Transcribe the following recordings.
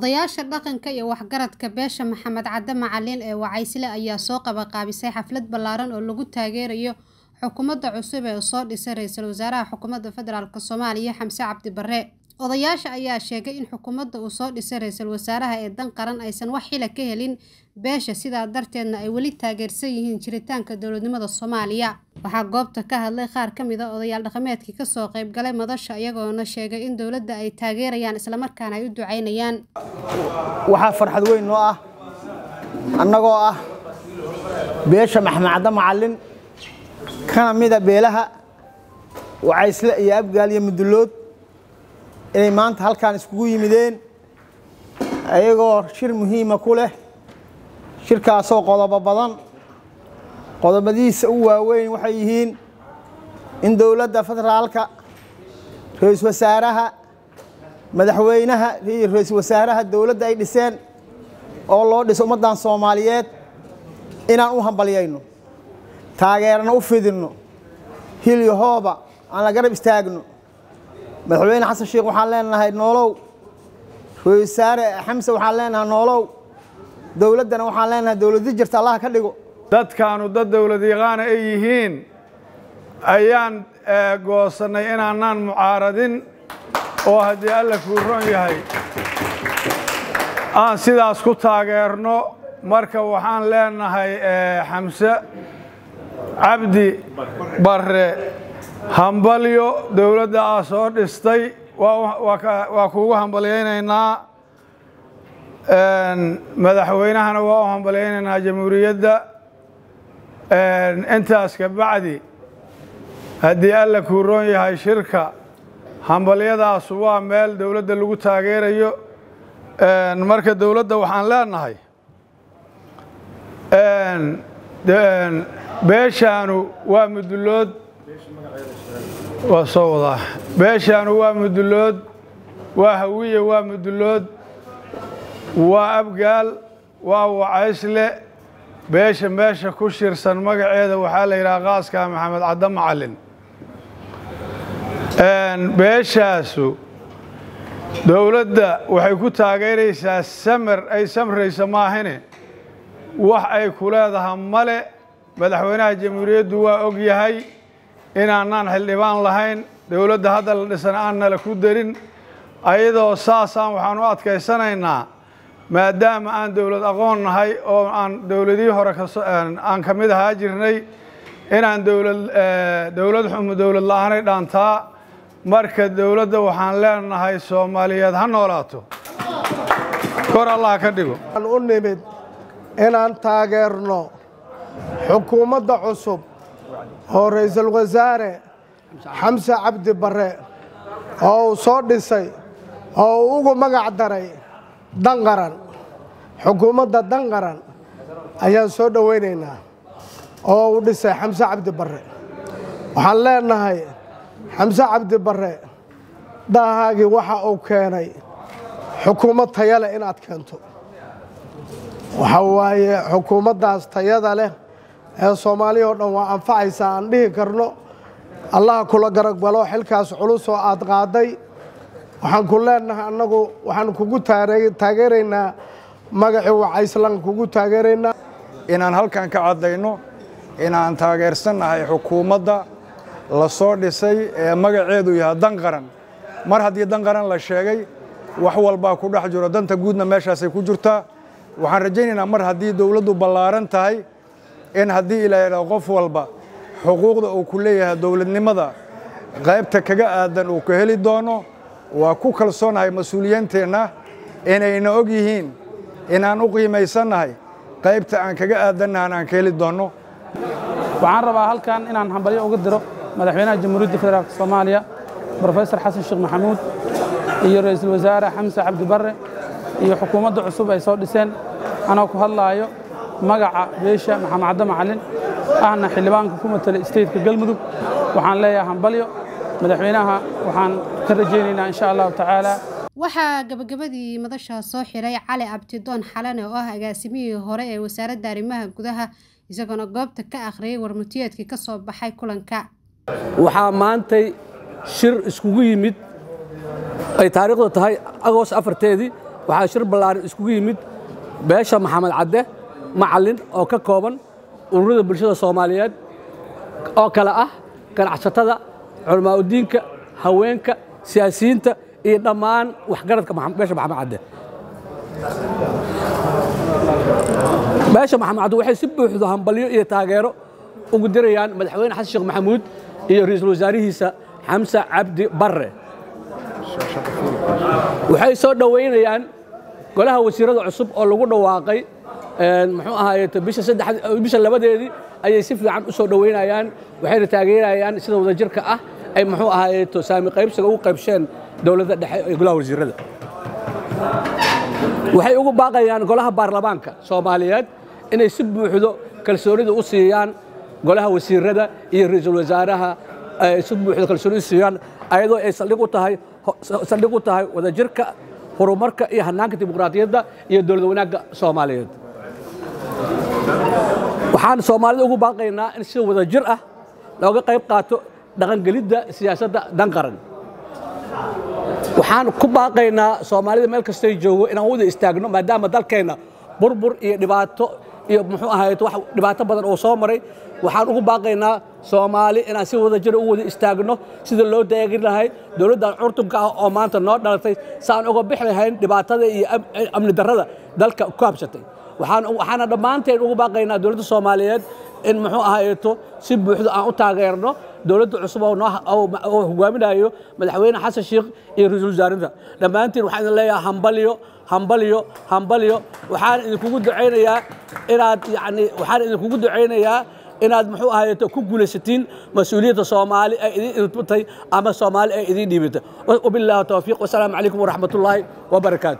Odayaasha dhaqanka iyo waxgaradka beesha Maxamed Cadde Macalin ee Wacaysle ayaa soo qabanqaabisay xaflad ballaaran oo lagu taageerayo xukuumadda cusub ee soo dhisay Ra'iisul Wasaaraha Xukuumadda Federaalk Soomaaliya Xamse Cabdi Barre. Odayaasha ayaa sheegay in xukuumadda uu soo dhisay Ra'iisul Wasaaraha ee dan qaran aysan wax xil ka helin beesha sidaa darteedna ay weli taageersan yihiin jiritaanka dowladnimada Soomaaliya. Waxaa goobta ka hadlay qaar ka mid ah odayaal dhaqameedkii ka soo qayb galay madasha iyagoona sheegay in dowladda ay taageerayaan isla markaana ay u ducaynayaan. waxaa farxad weyn noo ah annagoo ah beesha maxamed cadde macallin kana mida beelaha wacaysle iyo abgaal iyo mudullood inay maanta halkaan iskugu yimideen ayagoo shir muhiima ku leh shirkaasoo qodobo badan qodobadiisa u waaweyn waxay yihiin in dowladda federaalka ra-iisul wasaaraha madaxweynaha iyo ra-iisul wasaaraha dowladda ay dhiseen oo loo dhiso ummaddan soomaaliyeed inaan u hambalyayno taageerana u fidinno hil iyo hooba aan la garab istaagno madaxweyne xasan sheekh waxaan leenahay noolow ra-iisul wasaare xamse waxaan leenahay noolow dowladdana waxaan leenahay dowladdi jirta allah ka dhigo dadkaanu dad dowlad yaqaana ay yihiin ayaan goosannay inaanaan mucaaradin oo haddii alla kuu ron yahay aan sidaas ku taageerno marka waxaan leenahay xamse cabdi barre hambalyo dowladda aa soo dhistay waa kuugu hambalyaynaynaa madaxweynahana waa u hambalyaynaynaa jamhuuriyadda intaas ka bacdi haddii alla kuu roon yahay shirka hambalyadaas waa meel dowladda lagu taageerayo marka dowladda waxaan leenahay beeshaanu waa mudullood waa soo wadaa beeshaanu waa mudullood waa hawiye waa mudullood waa abgaal waa wacaysle beesha meesha ku shirsan magaceeda waxaa la yidhaha qaaska maxamed cadde macallin beeshaasu dowladda waxay ku taageeraysaa samar ay samraysa maahine wax ay ku leedaha male madaxweynaha jamhuuriyaddu waa og yahay inaanaan xildhibaan lahayn dowladda hadda la dhisan aan nala ku darin ayadoo saasaan waxaan u adkaysanaynaa maadaama aan dowlad aqoon nahay oo aan dowladihii hore aan ka mid ahaa jirnay inaan dowlad dowlad xumo dowlad la-aanay dhaantaa marka dowladda waxaan leenahay soomaaliyeed ha noolaato kor allah ka dhigo aan u nimid inaan taageerno xukuumadda cusub oo ra'iisul wasaare xamse cabdi barre oo uu soo dhisay oo uu ugu magac daray dan qaran xukuumadda dan qaran ayaan soo dhowaynaynaa oo uu dhisay xamse cabdi barre waxaan leenahay xamse cabdi barre daahaagii waxa uu keenay xukuumad taya leh inaad keento waxa waaye xukuumaddaas tayada leh ee soomaaliya oo dhan waa anfacaysaa aan dhihi karno allaha kula garagbalo xilkaas culus oo aad qaaday waxaan ku leenahay annagu waxaan kugu taageeraynaa magacii wacayslaan kugu taageeraynaa inaan halkan ka caddayno inaan taageersannahay xukuumadda la soo dhisay ee magaceedu yahay dan qaran mar haddii dan qaran la sheegay wax walbaa ku dhex jiro danta guudna meeshaasay ku jirtaa waxaan rajaynaynaa mar haddii dowladdu ballaaran tahay in haddii ilaa qof walba xuquuqda uu ku leeyahay dowladnimada qaybta kaga aadan uu ka heli doono waa ku kalsoonahay mas-uuliyiinteenna inayna og yihiin inaan u qiimaysannahay qaybta aan kaga aadannahan aan ka heli doonno waxaan rabaa halkan inaan hambalyo uga diro madaxweynaha jamhuuriyadda federaalk soomaaliya brofesor xasan sheekh maxamuud iyo ra'iisul wasaare xamse cabdi barre iyo xukuumadda cusub ay soo dhiseen anoo ku hadlaayo magaca beesha maxamed cadde macallin ahna xildhibaanka ku matala stateka galmudug waxaan leeyahay hambalyo madaxweynaha waxaan ka rajaynaynaa insha allahu tacaala waxaa gabagabadii madasha soo xiray cali abtidoon xalane oo ah agaasimihii hore ee wasaaradda arrimaha gudaha isagoona goobta ka akhriyay warmutiyeedkii ka soo baxay kulanka waxaa maantay shir iskugu yimid ay taariikhdu tahay agoos afarteedii waxaa shir ballaaran iskugu yimid beesha maxamed cadde macallin oo ka kooban ururada bulshada soomaaliyeed oo kale ah ganacsatada culamaauddiinka haweenka siyaasiyiinta iyo dhammaan waxgaradka beesha maxamed cadde beesha maxamed cadde waxay si buuxdo hambalyo iyo taageero ugu dirayaan madaxweyne xasan sheekh maxamuud iyo ra'iisul wasaarihiisa xamse cabdi barre waxay soo dhoweynayaan golaha wasiirada cusub oo lagu dhawaaqay muxuu ahaaye bisha labadeedii ayay si fiican u soo dhoweynayaan waxayna taageerayaan sida wadajirka ah ay muxuu ahaaye saami qaybsiga ugu qaybsheen dowladda dhexe ee golaha wasiirada waxay ugu baaqayaan golaha baarlamaanka soomaaliyeed inay si buuxdo kalsoonida u siiyaan golaha wasiirada iyo ra'iisul wasaaraha si buuxdo kalsoonida u siiyaan ayadoo ay saldhig u tahay saldhig u tahay wadajirka horumarka iyo hannaanka dimuqraadiyadda iyo dowlad wanaagga soomaaliyeed waxaan soomaalida ugu baaqaynaa in si wadajir ah looga qayb qaato dhaqangelidda siyaasadda dan qaran waxaan ku baaqaynaa soomaalida meel kastay joogo inaan wada istaagno maadaama dalkeenna burbur iyo dhibaato iyo muxuu ahayd wax dhibaato badan oo soo maray waxaan ugu baaqaynaa soomaali inaan si wada jira u wada istaagno sida loo daagin lahay dowladdan curtunka ah oo maanta noo dhalatay saan uga bixi lahayn dhibaatada iyo amni darrada dalka ku habsatay waxaana dhammaanteen ugu baaqaynaa dowladda soomaaliyeed in muxuu ahaayeeto si buuxdo aan u taageerno dowladda cusub oo hogaaminayo madaxweyne xasan sheekh iyo ra-iisul wasaarinta dhammaantiin waxaan idin leeyahay hambalyo hambalyo hambalyo waxaan idinkugu ducaynayaa inaad yani waxaan idinkugu ducaynayaa inaad muxuu ahaayeeto ku guulaysatiin mas-uuliyadda soomaali ay idin idbatay ama soomaali ay idin dhiibatay wabilaahi towfiiq wasalaamu calaykum waraxmatullaahi wabarakaatu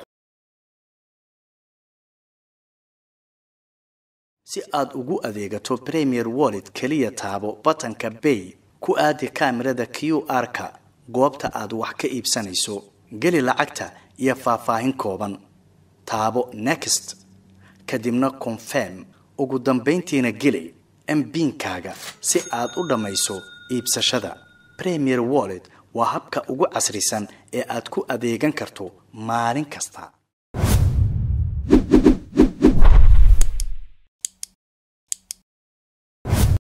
si aad ugu adeegato premier wallet keliya taabo batanka bay ku aadi kaamirada q r-ka goobta aad wax ka iibsanayso geli lacagta iyo faahfaahin kooban taabo next kadibna confirm ugu dambayntiina geli mbiinkaaga si aad u dhammayso iibsashada premier wallet waa habka ugu casrisan ee aad ku adeegan karto maalin kasta